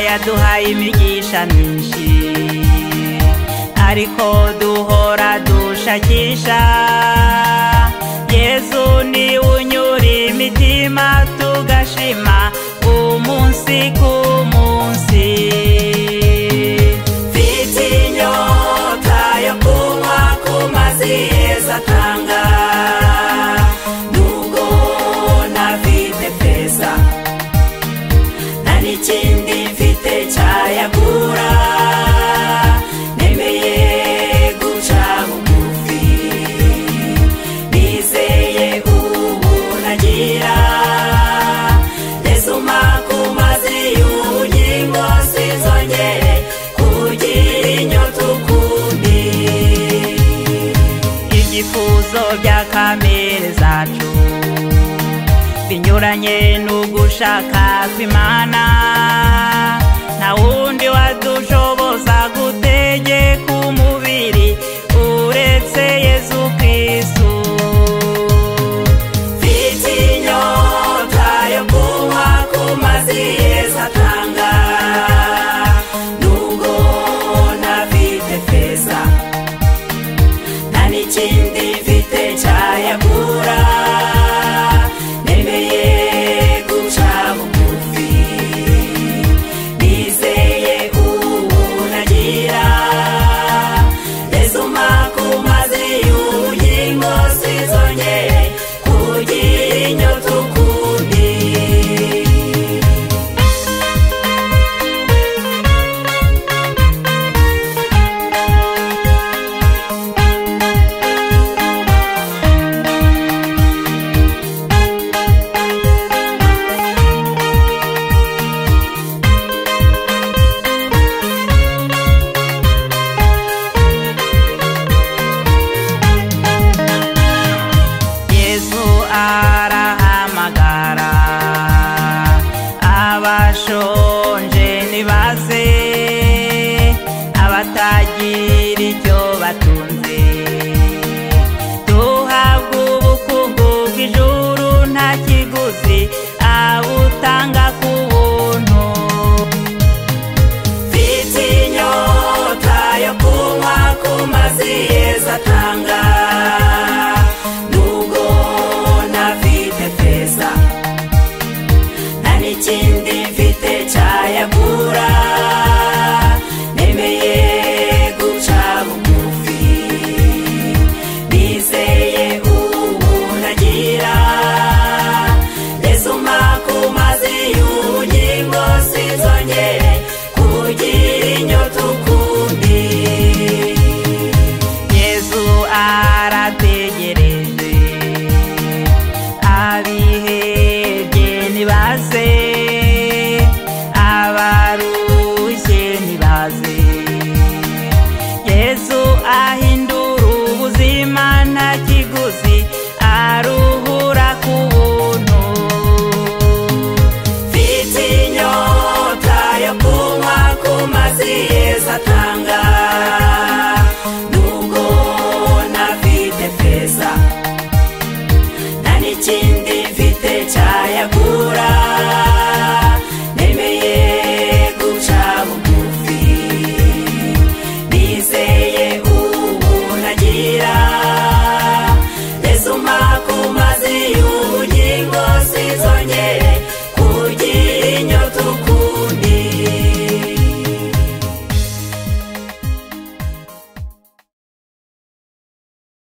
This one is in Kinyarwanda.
yaduhaye imigisha myinshi ariko duhora dushakisha yezu ni unyura imitima tugashima umunsi ku munsi mfite inyota yo kunywa ku mazi yeza atanga nubwo nafite pesa nta n'ikindi mfite cyayagura nemeye guca bugufi nizeye ubu nagira resuma ku mazi y'ubugingo sinzongere kugira inyota ukundi ibyifuzo bya kamere zacu binyuranye n'ugushaka kw'imana nta wundi wadushoboza gutegeka umubiri uretse yezu kirisitu mfite inyota yo kunywa ku mazi yeza atanga nubwo ntafite pesa nta n'ikindi mfite cyayagura nemeye guca bugufi nizeye ubu nagira resuma ku mazi y'ubugingo sinzongere kugira inyota ukundi yezu arahamagara abashonje nibaze abatagira icyo batunze duhabwa ubukungu bw'ijuru nta kiguzi abutanga ku buntu mfite inyota yo kunywa ku mazi yeza atanga nubwo ntafite pesa nta n'ikindi mfite cyayagura